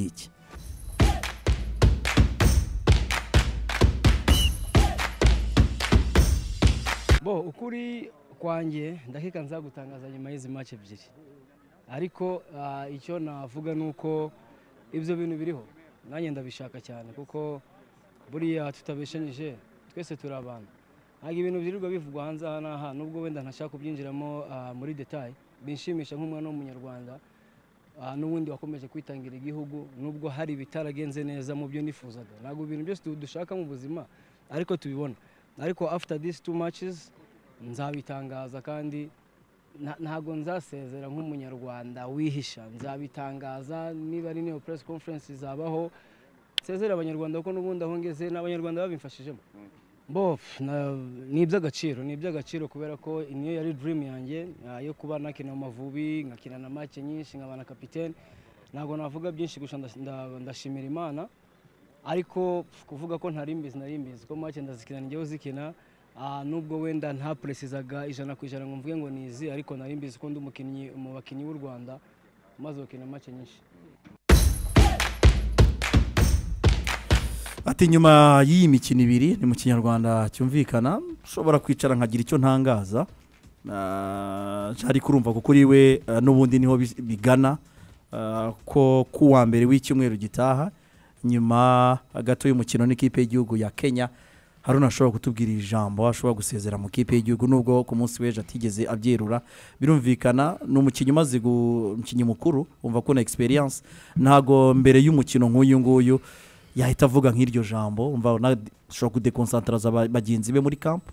iki bo ukuri kwanjye ndakeka nzagutangaza nyuma y'izi match ebyiri ariko ah, icyo navuga ni uko ibyo bintu biriho nanjye ndabishaka cyane kuko buriya tutabeshanyije twese turi abantu ntabwo ibintu byirirwa bivugwa hanze aha n'aha nubwo wenda ntashaka kubyinjiramo ah, muri detaye binshimisha nk'umwana w'umunyarwanda ah, n'ubundi wakomeje kwitangira igihugu nubwo hari ibitaragenze neza mu byo nifuzaga ntabwo ibintu byose du- dushaka mu buzima ariko tubibona ariko after these two matches nzabitangaza kandi nta- ntabwo nzasezera nk'umunyarwanda wihisha nzabitangaza niba ari niyo press conference izabaho nsezere abanyarwanda kuko n'ubundi aho ngeze ni abanyarwanda babimfashijemo bo pf, na- ni iby'agaciro ni iby'agaciro kubera ko niyo yari dream yanjye ah, yo kuba nakina amavubi nkakina na make nyinshi nkaba na kapitene ntabwo navuga byinshi gusa ndas- nda- ndashimira imana ariko kuvuga ko ntari mbizi nari mbizi ko make ndazikina njyewe uzikina ah, nubwo wenda ntapresizaga ijana ku ijana ngo mvuge ngo nizi ariko nari mbizi ko ndi umukinnyi mu bakinnyi b'u rwanda maze gukina make nyinshi ati nyuma y'iyi mikino ibiri ni mu kinyarwanda cyumvikana ushobora kwicara nkagira icyo ntangaza cyari kurumva kuko uriwe eh, n'ubundi niho bis- bigana eh, ko ku wa mbere w'icyumweru gitaha nyuma gato y'umukino n'ikipe y'igihugu ya kenya haruna ashobora kutubwira ijambo ashobora gusezera mu kipe y'igihugu nubwo ku munsi w'ejo atigeze abyerura birumvikana ni umukinnyi umaze gu- umukinnyi mukuru wumva ko na experience ntago mbere y'umukino nk'uyu nguyu yahita avuga nk'iryo jambo umva na- ashobora kudekonsantraza ba- bagenzi be muri kampu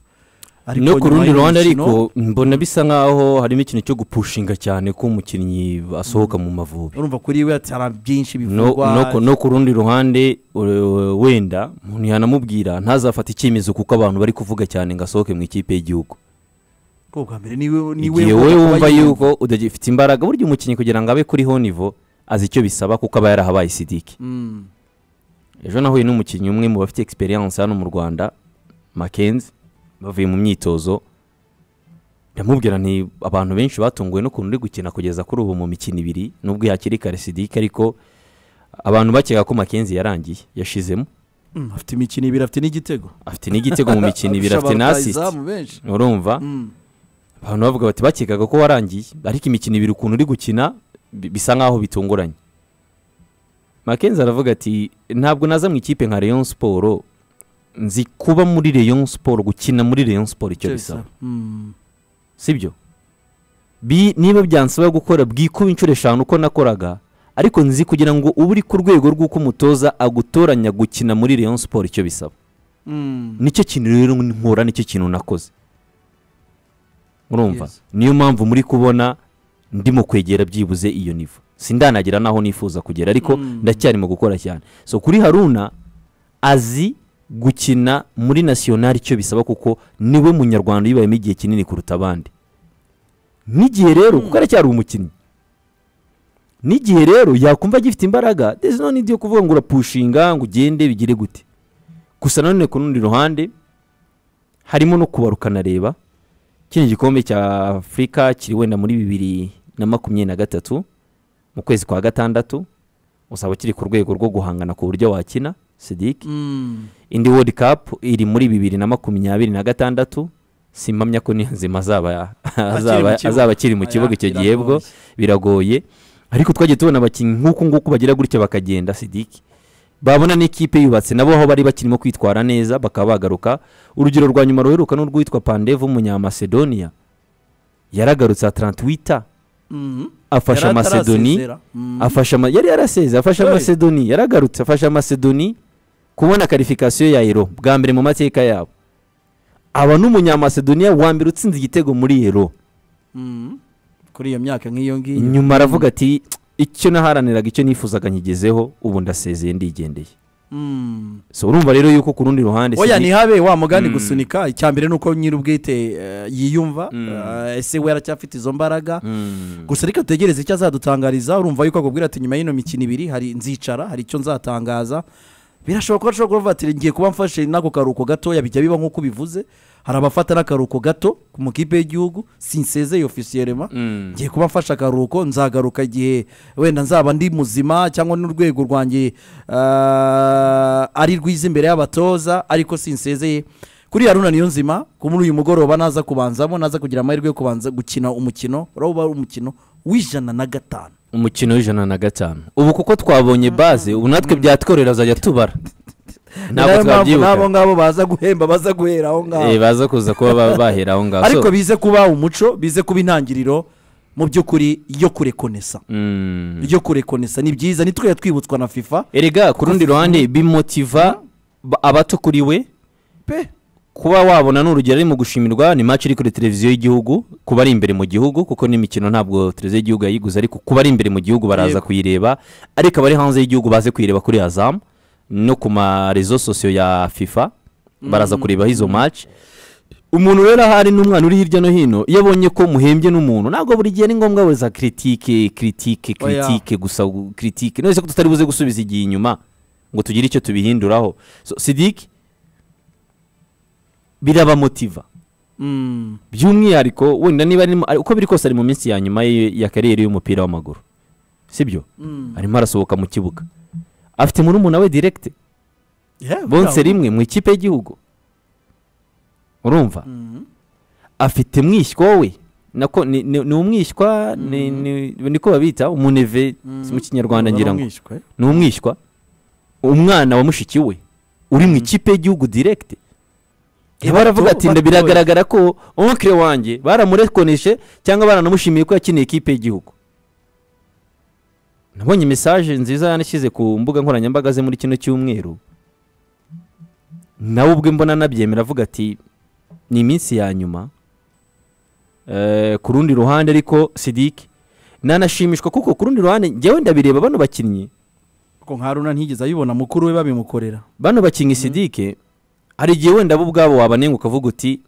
no ku rundi ruhande ariko ariko mbona bisa nkaho harimo ikintu cyo gupushinga cyane ko umukinnyi asohoka mu mavubi urumva kuri we atara byinshi no, bivugwa no ku- no ku rundi ruhande uh, wenda umuntu yanamubwira ntazafate icyemezo kuko abantu bari kuvuga cyane ngo asohoke mu ikipe y'igihugu ko bwa mbere niwe niwe igihe wowe kuba wumva yumva. yuko udagifite imbaraga burya umukinnyi kugira ngo abe kuri honivo azi icyo bisaba kuko aba yarahabaye sidiki Mm, ejo nahuye n'umukinnyi umwe mu bafite experience hano mu rwanda makenzi bavuye mu myitozo ndamubwira nti abantu benshi batunguwe n'ukuntu uri gukina kugeza kuri ubu mu mikino ibiri nubwo yakiri kare sidiki ariko abantu bakeka ko makenzi yarangiye yashizemo mm, afite imikino ibiri afite n'igitego afite n'igitego mu mikino ibiri afite na assist Abarutayizamu benshi urumva Mm. abantu bavuga bati bakekaga ko warangiye ariko imikino ibiri ukuntu uri gukina bi- bisa nkaho bitunguranye makenzi aravuga ati ntabwo naza mu ikipe nka Rayon siporo nzi kuba muri Rayon siporo gukina muri Rayon siporo icyo bisaba Mm. sibyo Bi- niba byansaba gukora bwikuba inshuro eshanu uko nakoraga ariko nzi kugira ngo ube uri ku rwego rw'uko umutoza agutoranya gukina muri Rayon siporo icyo bisaba Mm. nicyo kintu rero nkora nicyo kintu nakoze urumva Yes. niyo mpamvu muri kubona ndimo kwegera byibuze iyo nivo sindanagira naho nifuza kugera ariko Mm. ndacyari mu gukora cyane so kuri haruna azi gukina muri nasiyonari icyo bisaba kuko niwe munyarwanda uyibayemo igihe kinini kuruta abandi n'igihe rero kuko aracyari umukinnyi n'igihe rero yakumva agifite imbaraga there's no need yo kuvuga ngo urapushinga ngo ugende bigire gute gusa nanone ku rundi ruhande harimo no kubaruka nareba kino gikombe cya afurika kiri wenda muri bibiri na makumyabiri na gatatu mu kwezi kwa gatandatu uzaba kiri ku rwego rwo guhangana ku buryo wakina sidiki Mm. indi world cup iri muri bibiri na makumyabiri na gatandatu simpamya ko niyo nzima azaba azaba- mu kibuga. azaba akiri mu kibuga icyo gihe bwo biragoye ariko twagiye tubona abakinnyi nk'uku nguku bagira gutya bakagenda sidiki babona n'ikipe yubatse nabo aho bari bakirimo kwitwara neza bakaba bagaruka urugero rwa nyuma ruheruka n'urwitwa pandevu umunyamacedonia yaragarutse atarantwita Mm. afasha Yari macedoni atarasezera. Mm. afasha ama- yari yaraseze afasha Right. macedoni yaragarutse afasha macedoni kubona karifikasiyo ya ero bwa mbere mu mateka yabo aba n'umunyamacedoniya wa mbere utsinze igitego muri ero Mm. kuri iyo myaka nk'iyo ngiyo nyuma aravuga ati icyo naharaniraga icyo nifuzaga nkigezeho ubu ndasezeye ndigendeye Mm. so urumva rero yuko ku rundi ruhande oya Sidi- ntihabe wa mugani Mm. gusunika icya mbere ni uko nyir'ubwite eh, yiyumva Mm. Eh, ese we aracyafite izo mbaraga Mm. gusa reka dutegereze icyo azadutangariza urumva yuko akubwira ati nyuma y'ino mikino ibiri hari nzicara hari icyo nzatangaza birashoboka ko ashobora kuba avatira ngiye kuba mfashe n'ako karuhuko gatoya bijya biba nk'uko ubivuze hari abafata n'akaruhuko gato ku makipe y'igihugu sinsezeye ofisiyerema Mm. ngiye kuba mfashe akaruhuko nzagaruka igihe wenda nzaba ndi muzima cyangwa n'urwego rwanjye ah, ari rwiza imbere y'abatoza ariko sinsezeye kuri haruna niyo nzima ko muri uyu mugoroba naza kubanzamo naza kugira amahirwe yo kubanza gukina umukino uraba ari umukino w'ijana na gatanu umukino w'ijana na gatanu ubu kuko twabonye baze ubu natwe byatworera azajya tubara ntabwo Niyo mpamvu n'abo twabyibuka ngabo baza guhemba baza guhera aho ngaho Eh, baza kuza kuba ba- bahera aho ngaho So, ariko bize kuba umuco bize kuba intangiriro mu by'ukuri yo kurekonesa mm. yo kurekonesa ni byiza ntitwe twibutswa na fifa erega ku rundi ruhande bimutiva ba- abato kuri we pe kuba wabona ni urugero ari mu gushimirwa ni match iri kuri televiziyo y'igihugu kuba ari imbere mu gihugu kuko n'imikino ntabwo televiziyo y'igihugu yayiguze ariko kuba ari imbere mu gihugu baraza Yego. kuyireba ariko abari hanze y'igihugu baze kuyireba kuri hazamu no ku marezo sosiyo ya fifa baraza kurebaho izo match umuntu rero ahari n'umwana uri hirya no hino iyo abonye ko muhembye n'umuntu ntabwo buri gihe ni ngombwa buriza kiritike kiritike Oya. kiritike gusa gu- kiritike none se ko tutari buze gusubiza igihe inyuma ngo tugire icyo tubihinduraho So, sidiki birabamotiva Mm. by'umwihariko wenda niba arimo ari- uko biri kose ari mu minsi ya nyuma ye- ya kariyeri y'umupira w'amaguru sibyo Mm. arimo arasohoka mu kibuga afite murumuna we direkite Yeah, bonse yeah. rimwe mu ikipe y'igihugu urumva Mm. afite mwishywa we nako ni ni- ni umwishywa ni- ni- niko babita umuneve Mm. mu kinyarwanda ngira ngo Baramwishywa, eh. ni umwishywa umwana wa mushiki we uri mu ikipe y'igihugu direkite Eh, baravuga bato- ati nda batoya. biragaragara ko onkire wanjye baramurekoneshe cyangwa baranamushimiye ko yakiniye ikipe y'igihugu nabonye mesaje nziza yanashyize ku mbuga nkoranyambaga ze muri kino cyumweru nawe ubwe mbona anabyemera avuga ati ni iminsi ya nyuma Eh, ku rundi ruhande ariko sidiki nanashimishwa kuko ku rundi ruhande njyewe ndabireba bano bakinnyi ko nka haruna ntigeze ayibona mukuru we babimukorera bano bakinnyi sidike hari igihe wenda bo ubwabo wabanenga ukavuga uti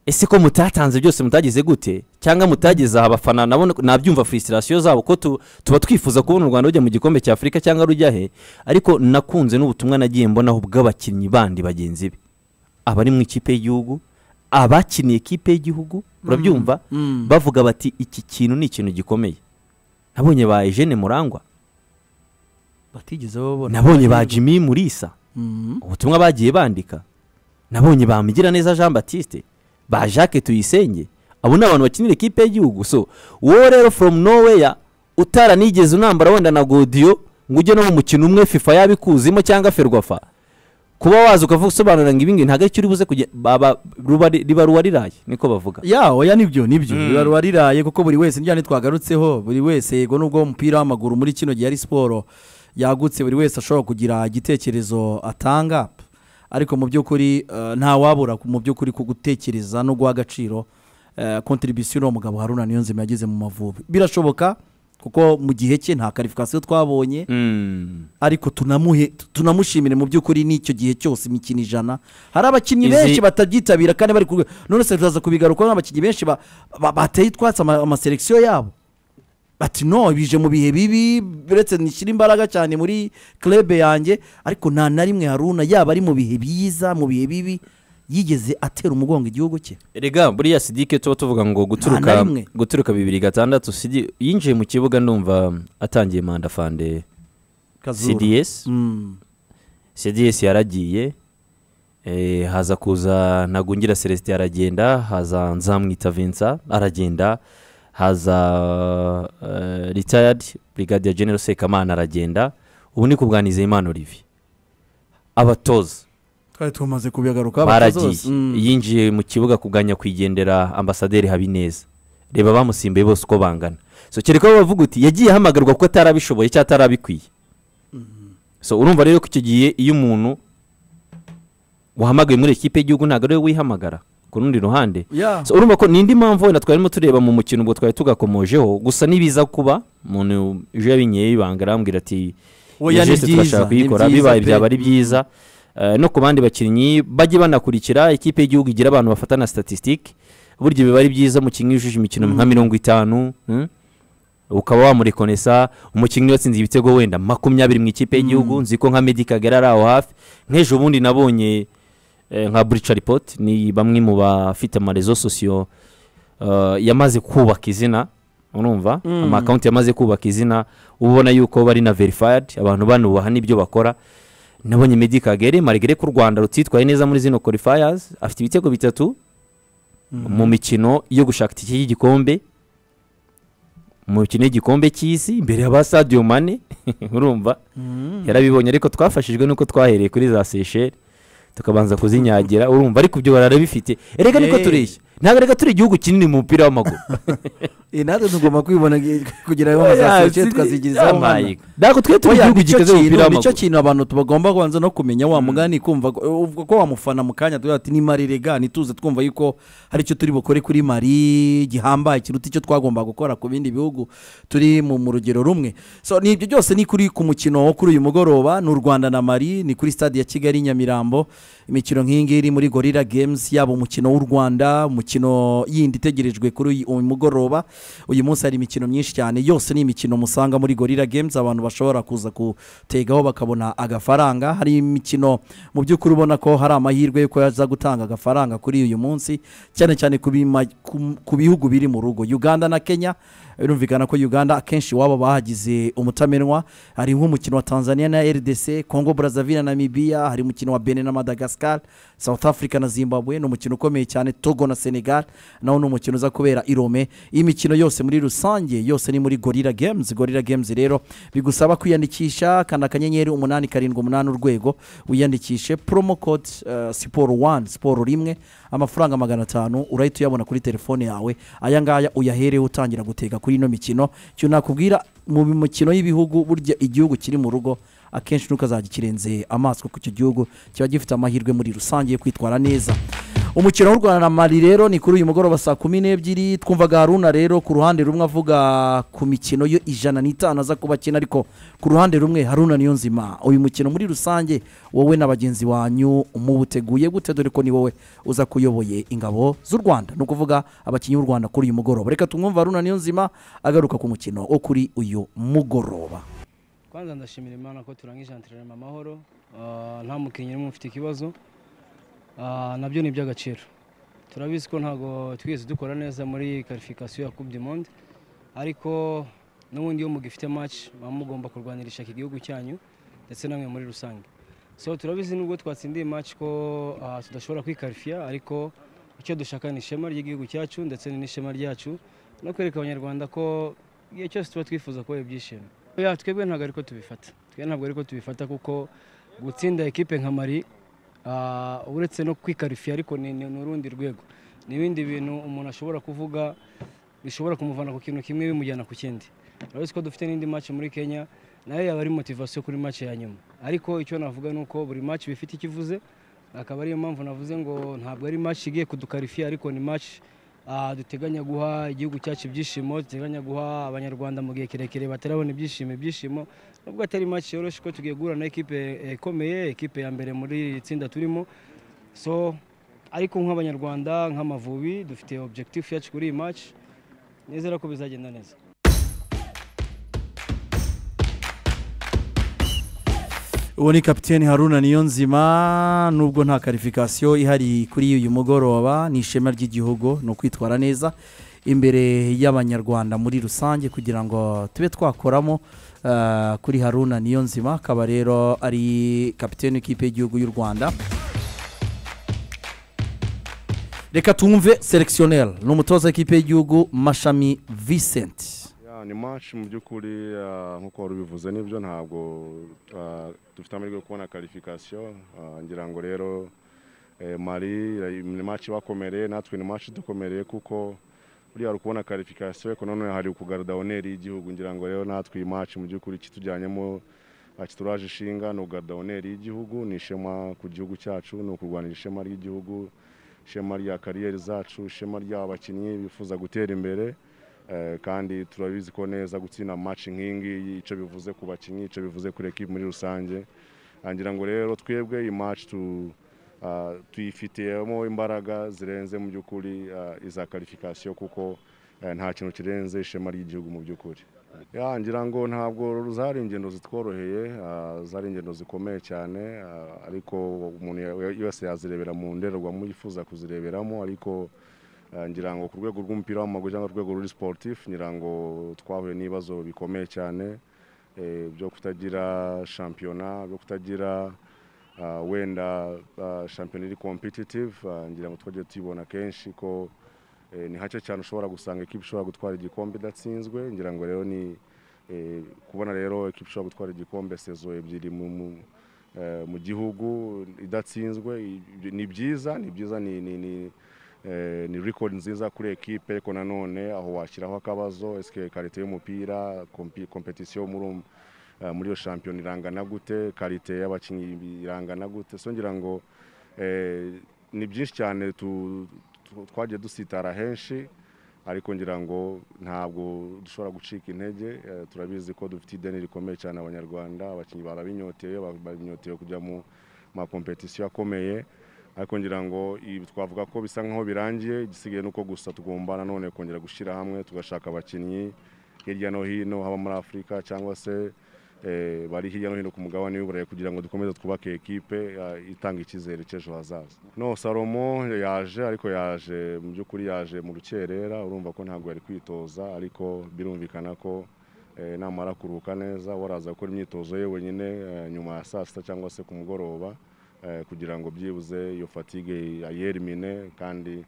ese ko mutatanze byose mutagize gute cyangwa mutageze aha abafana nabo nabyumva furisitirasiyo zabo ko tu- tuba twifuza kubona u rwanda rujya mu gikombe cya afurika cyangwa rujya he ariko nakunze n'ubutumwa nagiye mbonaho bw'abakinnyi bandi bagenzi be abari mu ikipe y'igihugu abakiniye ikipe y'igihugu urabyumva Mm. bavuga bati iki kintu ni ikintu gikomeye nabonye ba ejene murangwa batigeze babona nabonye ba jimmy murisa ubutumwa bagiye bandika nabonye bamugira neza jean batiste ba jacques tuyisenge abo ni abantu bakinira ikipe y'igihugu so wowe rero from nowhere utara nigeze unambara wenda na godiyo ngo ujye no mu mukino umwe fifa yabikuzimo cyangwa ferwafa kuba waza ukavuga usobanura ngo ibingibi ntabwo aricyo uri buze kugenda baba ruba- riba ruwa riraye niko bavuga ya oya nibyo nibyo Mm. biba ruba riraye kuko buri wese njyane twagarutseho buri wese yego nubwo umupira w'amaguru muri kino gihe ari siporo yagutse buri wese ashobora kugira igitekerezo atanga ariko mu by'ukuri eh, nta wabura mu by'ukuri ku gutekereza no guha agaciro kontribisiyo uno mugabo haruna niyo nzima yageze mu mavubi birashoboka kuko mu gihe cye nta karifikasiyo twabonye ariko tunamuhe tunamushimire mu by'ukuri n'icyo gihe cyose imikino ijana hari abakinnyi Izi- benshi batabyitabira kandi bari kurwe none se tuzaza kubigarukaho n'abakinnyi benshi ba- ba- bateye utwatsi ama- amaselekisiyo yabo bati no bije mu bihe bibi uretse nishyira imbaraga cyane muri club yanjye ariko nta na rimwe haruna yaba ari mu bihe byiza mu bihe bibi yigeze atera umugongo igihugu cye erega buriya sidike tuba tuvuga ngo Nta na guturuka rimwe. guturuka bibiri gatandatu Sidi- yinjiye mu kibuga ndumva atangiye manda fande cds Mm. cds yaragiye eh, haza kuza ntagungira celestin aragenda haza nzamwita vincent aragenda haza eh, retired brigadier general sekamana aragenda ubu ni kubwaniza imana olivier abatoza twari tumaze kubigaruka baragiye yinjiye mu kibuga kuganya kwigendera ambasaderi habineza reba bamusimbuye bose uko bangana so kereka ko bavuga uti yagiye ahamagarwa kuko atarabishoboye cyangwa atarabikwiye so urumva rero ko icyo gihe iyo umuntu wahamagaye muri ikipe y'igihugu ntabwo ariwe wihamagara ku rundi ruhande ya So, urumva ko nindi mpamvu wenda twarimo tureba mu mukino ubwo twari tugakomojeho gusa n'ibiza kuba umuntu uje yabinyeyo ibanga arambwira ati Oya, ni "Iyo geste byiza, turashaka ni kuyikora byiza bibaye pe." byaba ari byiza Eh, no ku bandi bakinnyi bajye banakurikira ikipe y'igihugu igira abantu bafata na statisitike burya biba ari byiza umukinnyi yujuje imikino nka mirongo itanu mm, ukaba wamurekonesa umukinnyi watsinze ibitego wenda makumyabiri mu ikipe y'igihugu nzi ko nka Meddy Kagere ari aho hafi nk'ejo bundi nabonye eh, nka burica ripoti ni bamwe mu bafite amarezo sosiyo eh, yamaze kubaka izina urumva Mm. amakawunti yamaze kubaka izina uba ubona yuko bari na verifayidi abantu banubaha n'ibyo bakora nabonye Meddy Kagere marigere ko u rwanda rutitwaye neza muri zino korifayazi afite ibitego bitatu mu mikino yo gushaka itike y'igikombe mu mikino y'igikombe cy'isi imbere ya ba sadiyo mane urumva yarabibonye ariko twafashijwe nuko twahereye kuri za seyisheri tukabanza kuzinyagira urumva ariko ibyo bararabifite erega niko Eh. tureshya ntabwo erega turi igihugu kinini mu mupira w'amaguru Eh, natwe tugomba kwibona kugira ngo bazaseke tukazigirizaho umwana ntabwo twe turi Oya, igihugu nicyo gikaze mu kintu- mupira nicyo w'amaguru kintu abantu bagomba kubanza no kumenya wa mugani kumva ko- uvuga ko wamufana mu kanya tugira ati ni mari rega ntituze twumva yuko hari icyo turi bukore kuri mari gihambaye kiruta icyo twagomba gukora ku bindi bihugu turi mu mu rugero rumwe so ni ibyo byose ni kuri ku mukino wo kuri uyu mugoroba ni u rwanda na mari ni kuri stade ya kigali nyamirambo imikino nk'iyi ngiyi iri muri gorira games yaba umukino w'u rwanda umukino yindi itegerejwe kuri uyu- uyu mugoroba uyu munsi hari imikino myinshi cyane yose ni imikino musanga muri gorira games abantu bashobora kuza kutegaho bakabona agafaranga hari imikino mu by'ukuri ubona ko hari amahirwe y'uko yaza gutanga agafaranga kuri uyu munsi cyane cyane ku bima- ku- ku bihugu biri mu rugo uganda na kenya birumvikana ko uganda akenshi iwabo bahagize umutamenwa hari nk'umukino wa tanzania na rdc congo brazzaville na namibia hari umukino wa benin na madagascar south africa na zimbabwe ni umukino ukomeye cyane togo na senegal nawo ni umukino uza kubera i Rome iyi mikino yose muri rusange yose ni muri gorira games gorira games rero bigusaba kwiyandikisha kanda akanyenyeri umunani karindwi umunani urwego wiyandikishe promo code eh, siporo wani siporo rimwe amafaranga magana atanu urahita uyabona kuri telefone yawe aya ngaya uyahereho utangira gutega kuri ino mikino icyo nakubwira mu mikino y'ibihugu burya igihugu kiri mu rugo akenshi ntukazajya kirenze amaso kuko icyo gihugu kiba gifite amahirwe muri rusange yo kwitwara neza umukino w'u rwanda na mali rero ni kuri uyu mugoroba saa kumi n'ebyiri twumvaga haruna rero ku ruhande rumwe avuga ku mikino yo ijana n'itanu aza kuba akina ariko ku ruhande rumwe haruna niyo nzima uyu mukino muri rusange wowe na bagenzi banyu muwuteguye gute dore ko ni wowe uza kuyoboye ingabo z'u rwanda ni ukuvuga abakinnyi b'u rwanda kuri uyu mugoroba reka tumwumve haruna niyo nzima agaruka ku mukino wo kuri uyu mugoroba kwanza ndashimira imana ko turangije antrenema amahoro Ah, nta mukinnyi n'umwe ufite ikibazo Ah, nabyo ni iby'agaciro turabizi ko ntabwo twigeze dukora neza muri karifikasiyo ya coupe du monde ariko n'ubundi iyo mugifite match muba mugomba kurwanira ishyaka igihugu cyanyu ndetse namwe muri rusange so turabizi nubwo twatsindiye match ko ah, tudashobora kwikarifiya ariko icyo dushaka ni ishema ry'igihugu cyacu ndetse ni n'ishema ryacu no kwereka abanyarwanda ko igihe cyose tuba twifuza kubera ibyishimo ya twebwe ntabwo ariko tubifata twebwe ntabwo ariko tubifata kuko gutsinda ekipe nka mari ah, uretse no kwikarifiya ariko ni ni- ni urundi rwego ni ibindi bintu umuntu ashobora kuvuga bishobora kumuvana ku kintu kimwe bimujyana ku kindi urabizi ko dufite n'indi match muri kenya nayo yaba ari motivasiyo kuri match ya nyuma ariko icyo navuga ni uko buri match bifite icyo ivuze akaba ariyo mpamvu navuze ngo ntabwo ari match igiye kudukarifiya ariko ni match ah, duteganya guha igihugu cyacu ibyishimo duteganya guha abanyarwanda mu gihe kirekire batarabona ibyishimo ibyishimo nubwo atari match yoroshye ko tugiye guhura na ekipe eh, ikomeye ekipe ya mbere muri iri tsinda turimo so ariko nk'abanyarwanda nk'amavubi dufite objectif yacu kuri iyi match nizera ko bizagenda neza uwo ni kapiteni haruna niyo nzima nubwo nta karifikasiyo ihari kuri uyu mugoroba ni ishema ry'igihugu ni ukwitwara neza imbere y'abanyarwanda muri rusange kugira ngo tube twakoramo eh, kuri haruna niyo nzima akaba rero ari kapiteni w'ikipe y'igihugu y'u rwanda reka twumve selekisiyoneri ni umutoza w'ikipe y'igihugu mashami Vincent Ya, ni match mu by'ukuri ah, nk'uko wari ubivuze nibyo ntabwo ah, dufite amahirwe yo kubona karifikasiyo Ah, ngira ngo rero eh, mari eh, ni match bakomereye natwe ni match dukomereye kuko buriya hari ukubona karifikasiyo ariko nanone hari ukugarada oneri y'igihugu ngira ngo rero natwe iyi match mu by'ukuri kitujyanyemo kituraje ishinga ni ugarada oneri y'igihugu ni ishema ku gihugu cyacu ni ukurwanira ishema ry'igihugu ishema rya kariyeri zacu ishema ry'abakinnyi bifuza gutera imbere Eh, kandi turabizi ko neza gutsinda match nk'ingiyi icyo bivuze ku bakinnyi icyo bivuze kuri ekipi muri rusange Ah, ngira ngo rero twebwe iyi match tu ah, tuyifitiyemo imbaraga zirenze mu by'ukuri ah, iza karifikasiyo kuko eh, nta kintu kirenze ishema ry'igihugu mu by'ukuri ya ngira ngo ntabwo zari ingendo zitworoheye ah, zari ingendo zikomeye cyane ah, ariko umuntu ya- wese yazirebera mu ndorerwamo yifuza kuzireberamo ariko ah, ngira ngo ku rwego rw'umupira w'amaguru cyangwa urwego ruri sportif ngira ngo twahuye n'ibibazo bikomeye cyane eh, byo kutagira shampiyona byo kutagira ah, wenda ah, shampiyona iri competitive ah, ngira ngo twagiye tubibona kenshi ko Eh, ni hake cyane ushobora gusanga ekipa ishobora gutwara igikombe idatsinzwe ngira ngo rero ni eh, kubona rero ekipa ishobora gutwara igikombe sezo ebyiri mu- mu- eh, mu gihugu idatsinzwe i- ni byiza ni byiza ni ni ni eh, ni record nziza kuri ekipe ariko nanone aho washyiraho akabazo eske karite y'umupira kompi- competition muri uwo- eh, muri iyo shampiyona irangana gute karite y'abakinnyi irangana gute so ngira ngo eh, ni byinshi cyane tu- tu- twagiye dusitara henshi ariko ngira ngo ntabwo dushobora gucika intege eh, turabizi ko dufite ideni rikomeye cyane abanyarwanda abakinnyi barabinyoteye ba- babinyoteye kujya mu makompetisiyo akomeye ariko ngira ngo ibi twavuga ko bisa nk'aho birangiye igisigaye ni uko gusa tugomba nanone kongera gushyira hamwe tugashaka abakinnyi hirya no hino haba muri afurika cyangwa se eh, bari hirya no hino ku mugabane w'iburayi kugira ngo dukomeze twubake ekipe eh, itanga icyizere cy'ejo hazaza no salomo yaje ariko yaje mu by'ukuri yaje mu rukerera urumva ko ntabwo yari kwitoza ariko birumvikana ko eh, namara kuruhuka neza waraza gukora imyitozo ye wenyine eh, nyuma ya saa sita cyangwa se ku mugoroba eh, kugira ngo byibuze iyo fatigue ayerimine kandi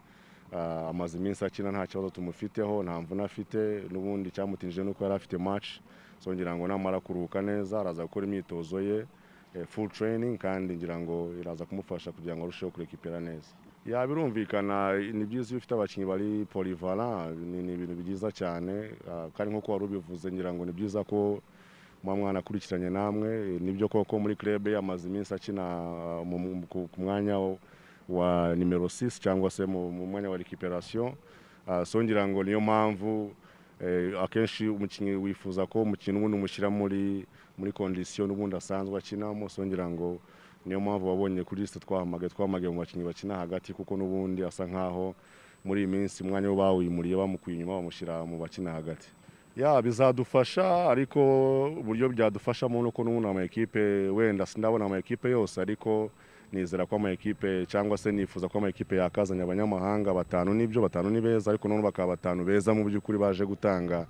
ah, amaze iminsi akina nta kibazo tumufiteho nta mvune afite n'ubundi cyamutinije nuko yari afite match so ngira ngo namara kuruhuka neza araza gukora imyitozo ye eh, full training kandi ngira ngo iraza kumufasha kugira ngo arusheho kurekipera neza ya birumvikana ni byiza iyo ufite abakinnyi bari polyvalent ni ni ibintu byiza cyane ah, kandi nk'uko wari ubivuze ngira ngo ni byiza ko muba mwanakurikiranye namwe eh, nibyo koko muri club amaze iminsi akina ah, mu- mu- ku ku mwanya wo- wa nimero 6 cyangwa se mu mu mwanya wa recuperation Ah, so ngira ngo niyo mpamvu eh, akenshi umukinnyi wifuza ko umukino ubundi umushyira muri muri condition ubundi asanzwe akinamo so ngira ngo niyo mpamvu wabonye kuri liste twahamagaye twahamagaye mu bakinnyi bakina hagati kuko n'ubundi asa nk'aho muri iyi minsi umwanya wo bawimuriye bamukuye inyuma bamushyira mu bakina hagati ya bizadufasha ariko uburyo byadufashamo nuko n'ubundi amakipe wenda sindabona amakipe yose ariko nizera ko amakipe cyangwa se nifuza ko amakipe yakazanye abanyamahanga batanu nibyo batanu ni beza ariko none bakaba batanu beza mu by'ukuri baje gutanga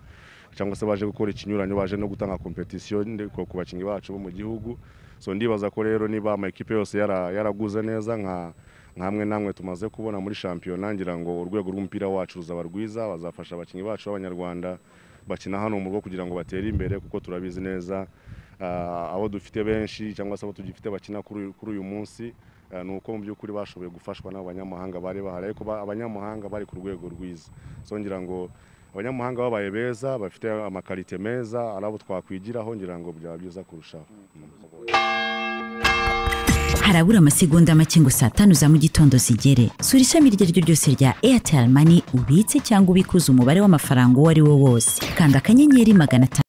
cyangwa se baje gukora ikinyuranyo baje no gutanga competition ndi- ku ku bakinnyi bacu bo mu gihugu so ndibaza ko rero niba amakipe yose yara- yaraguze neza nka nkamwe namwe tumaze kubona muri shampiyona ngira ngo urwego rw'umupira wacu ruzaba rwiza bazafasha abakinnyi bacu b'abanyarwanda bakina hano mu rugo kugira ngo batere imbere kuko turabizi neza ah, abo dufite benshi cyangwa se abo tugifite bakina kuri uyu- kuri uyu munsi ah, ni uko mu by'ukuri bashoboye gufashwa n'abanyamahanga bari bahari ariko ba- abanyamahanga bari ku rwego rwiza so ngira ngo abanyamahanga babaye beza bafite amakarite meza ari abo twakwigiraho ngira ngo byaba byiza kurushaho Mm. harabura amasegonda make ngo saa tanu za mu gitondo zigere sura ishami iryo ari ryo ryose rya airtel money ubitse cyangwa ubikuza umubare w'amafaranga uwo ari wo wose kanda akanyenyeri magana atanu